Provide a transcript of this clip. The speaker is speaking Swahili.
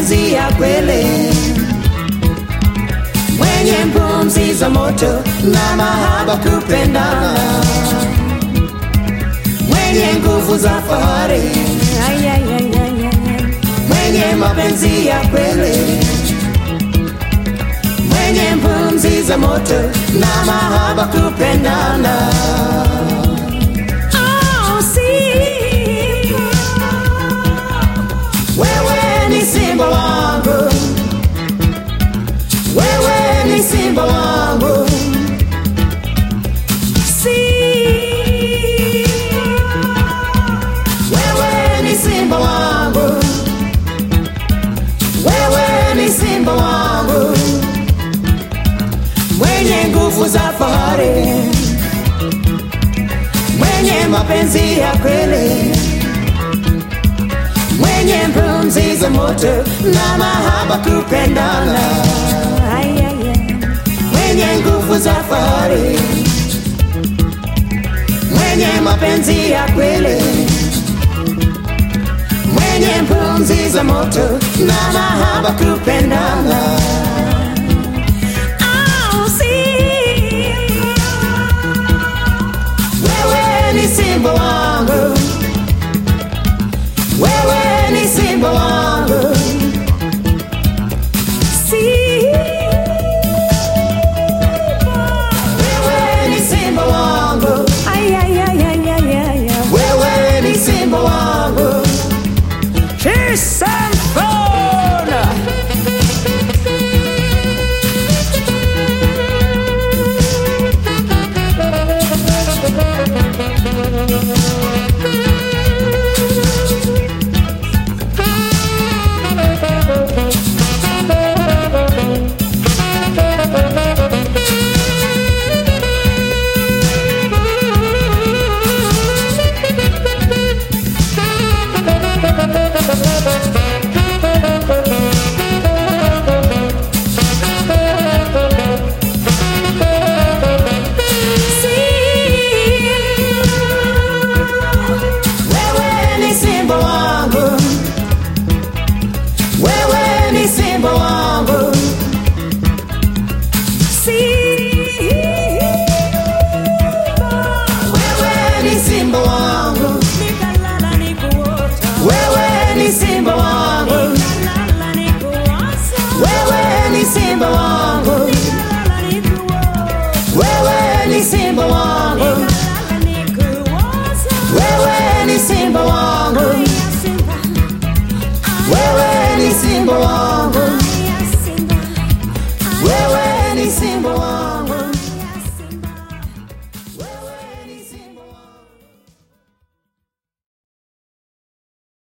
mapenzi ya kweli, mwenye pumzi za moto na mahaba kupendana, mwenye nguvu za fahari, Ay, ay, ay, ay, ay, ay. mwenye mapenzi ya kweli, mwenye pumzi za moto na mahaba kupendana. Oh, Simba. Wewe ni simba wangu, wewe ni simba wangu, wewe ni simba wangu, wewe ni simba wangu, mwenye nguvu za fahari, mwenye mapenzi ya kweli mwenye pumzi za moto na mahaba kupendana, Ay, ay, ay. mwenye nguvu za fahari, mwenye mapenzi ya kweli, mwenye pumzi za moto na mahaba kupendana.